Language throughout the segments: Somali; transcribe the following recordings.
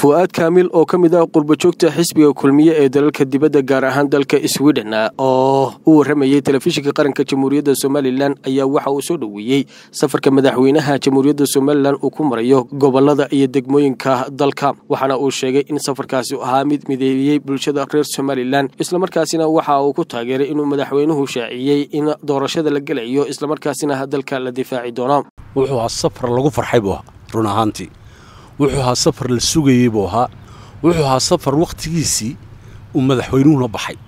fu'aad kaamil oo ka mid ah qurbajoogta xisbiga kulmiye ee dalalka dibadda gaar ahaan dalka sweden oo u warramayey telefishinka qaranka jamhuuriyadda somalilan ayaa waxa uu soo dhoweeyey safarka madaxweynaha jamhuuriyadda somalilan uu ku marayo gobolada iyo degmooyinka dalka waxaana uu sheegay in safarkaasi ahaa mid mideeyey bulshada reer somalilan islamarkaasina waxa uu ku taageeray inuu madaxweynuhu shaaciyey in doorashada la gelayo islamarkaasina dalka la difaaci doono wuxuu ahaa safar lagu farxay buu ahaa run ahaantii wuxuu ahaa safar la sugayey buu ahaa wuxuu ahaa safar wakhtigiisii uu madaxweynuhuna baxay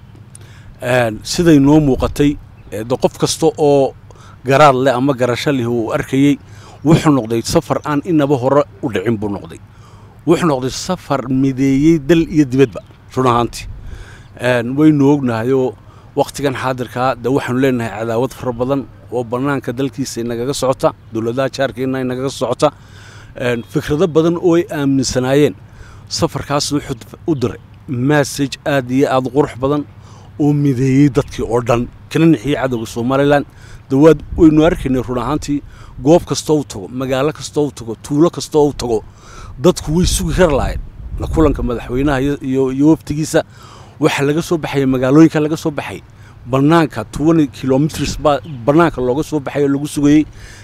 siday noo muuqatay de qof kasta oo garaad leh ama garasho leh uu arkayey wuxuu noqday safar aan inaba hore u dhicin buu noqday wuxuu noqday safar mideeyey dal iyo dibadba run ahaantii waynu ognahayoo wakhtigan xaadirkaa de waxaanu leenahay cadaawad fara badan oo bannaanka dalkiisa inagaga socota dowladaha jaarkeenna inagaga socota fikrado badan oo ay aaminsanaayeen safarkaas wuxuu u diray massage aad iyo aad u qurux badan oo mideeyey dadkii oo dhan kana nixiyey cadowga somalilan dawaad waynu arkaynay run ahaantii goob kastoo u tago magaalo kastoo u tago tuulo kastoo u tago dadku way sugi kar lahayn kulanka madaxweynaha iyo waftigiisa waxaa laga soo baxaya magaalooyinka laga soo baxay bannaanka twenty kilomitrs baa bannaanka looga soo baxay oo lagu sugayey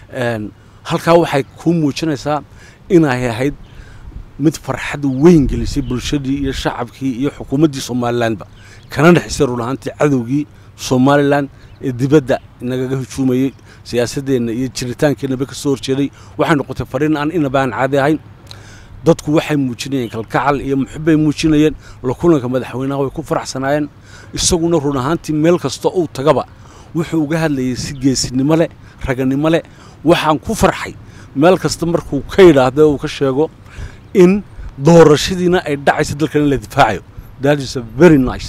halkaa waxay kuu muujinaysaa inay ahayd mid farxad weyn gelisay bulshadii iyo shacabkii iyo xukuumaddii somalilanba kana dhexisay run ahaantii cadowgii somalilan ee dibadda nagaga hujuumayey siyaasaddeenna iyo jiritaankeenaba ka soo horjeeday waxay noqotay fariin aan inaba aan caadi ahayn dadku waxay muujinayeen kalkacal iyo muxubbay muujinayeen la kulanka madaxweynaha way ku faraxsanaayeen isaguna run ahaantii meel kasta uu tagaba wuxuu uga hadlayay si geesinimo leh raganimo leh waxaan ku farxay meel kasta markuu ka yidhaahdo uu ka sheego in doorashadiina ay dhacayso dalkan in la difaacayo that is a very nice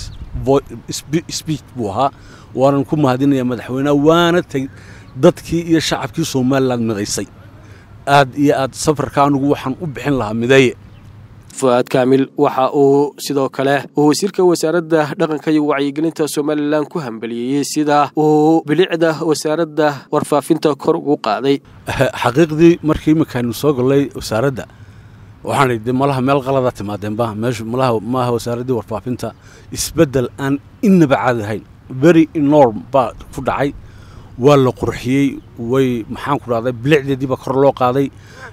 speech buu ahaa waanan ku mahadinaya madaxweyneha waana teg dadkii iyo shacabkii somalilan midaysay aad iyo aad safarka anugu waxaan u bixin lahaa mideeye fu'aad kaamil waxa uu sidoo kale uu wasiirka wasaaradda dhaqanka iyo wacyigelinta somalilan ku hambaliyeeyey sida uu bilicda wasaaradda warfaafinta kor ugu qaaday xaqiiqdii markii iminkaaynu soo gallay wasaaradda waxaan de malaha meel qalada timaadeenba meeshu malaha maaha wasaaraddii warfaafinta isbeddel aan inaba caadi ahayn very enorm baa ku dhacay waa la qurxiyey way maxaan ku dhahday bilicdeediiba kor loo qaaday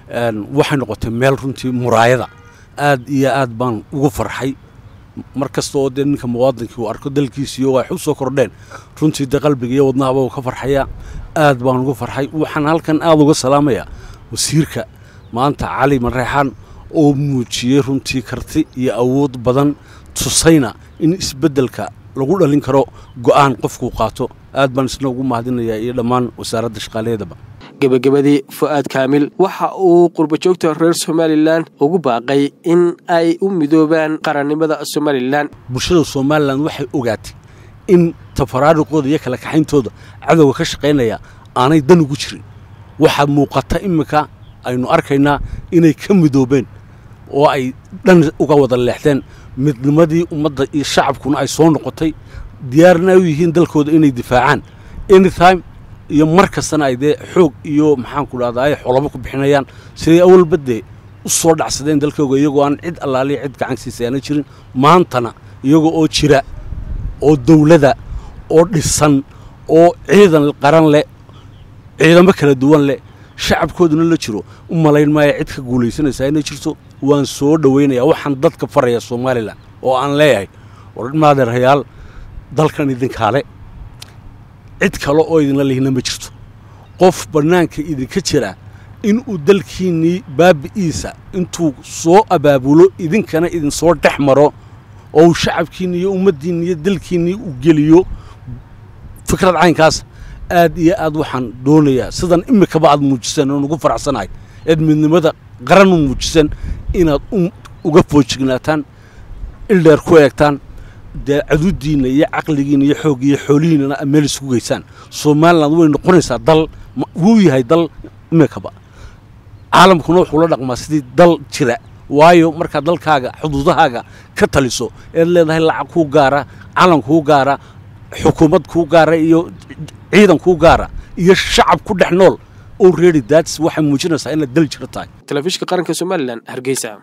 waxay noqotay meel runtii muraayada aad iyo aad baan ugu farxay mar kasta oo dee ninka muwaadinkii uu arko dalkiisiiyo wax u soo kordheen runtii dee qalbiga iyo wadnahaba uu ka farxayaa aad baan ugu farxay waxaan halkan aad uga salaamayaa wasiirka maanta cali mareexaan oo muujiyey runtii karti iyo awood badan tusayna in isbeddelka lagu dhalin karo go'aan qofkuu qaato aad baan isna ugu mahadinayaa iyo dhammaan wasaaradda shaqaalaheedaba gebagabadii fu'aad kaamil waxa uu qurbajoogta reer somalilan ugu baaqay in ay u midoobaan qarannimada somalilan bulshada somalilan waxay ogaatay in tafaraaruqooda iyo kala kaxayntooda cadowga ka shaqaynaya aanay dan ugu jirin waxaa muuqata iminka aynu arkaynaa inay ka midoobeen oo ay dhan uga wada leexdeen midnimadii ummadda iyo shacabkuna ay soo noqotay diyaarna ay u yihiin dalkooda inay difaacaan anytime iyo mar kastana ay dee xoog iyo maxaanku dhahda ay xolabo ku bixinayaan siday awalba dee u soo dhacsadeen dalkooga iyagoo aan cid allaaliya cid gacansiisa aana jirin maantana iyagoo oo jira oo dawlada oo dhisan oo ciidan qaran leh ciidamo kala duwan leh shacabkooduna la jiro u malayn maaya cid ka guulaysanaysaa inay jirto waan soo dhowaynayaa waxaan dadka faraya somalilan oo aan leeyahay war maadeerayaal dalkan idinkaale cid kale oo idinla lihina ma jirto qof bannaanka idinka jira inuu dalkiinnii baabi'iisa intuu soo abaabulo idinkana idinsoo dhex maro oo uu shacabkiinni iyo ummaddiinni iyo dalkiinnii u geliyo fikrad caynkaas aad iyo aad waxaan doonayaa sidan imikaba aad muujiseen oon ugu faraxsanahay eed midnimada qaran u muujiseen inaad uga foojignaataan ildheer ku eegtaan dee cadudiinna iyo caqligiinna iyo xoogga iyo xoolihiinnana meel isku geysaan somalilan way noqonaysaa dal wuu yahay dal imikaba caalamkuna wuxuu la dhaqmaa sidii dal jira waayo markaad dalkaaga xuduudahaaga ka taliso eed leedahay lacag kuu gaara calan kuu gaara xukuumad kuu gaara iyo ciidan kuu gaara iyo shacab ku dhex nool already that's waxay muujinaysaa inaad dal jiro tahay telefishinka qaranka somalilan hargeysa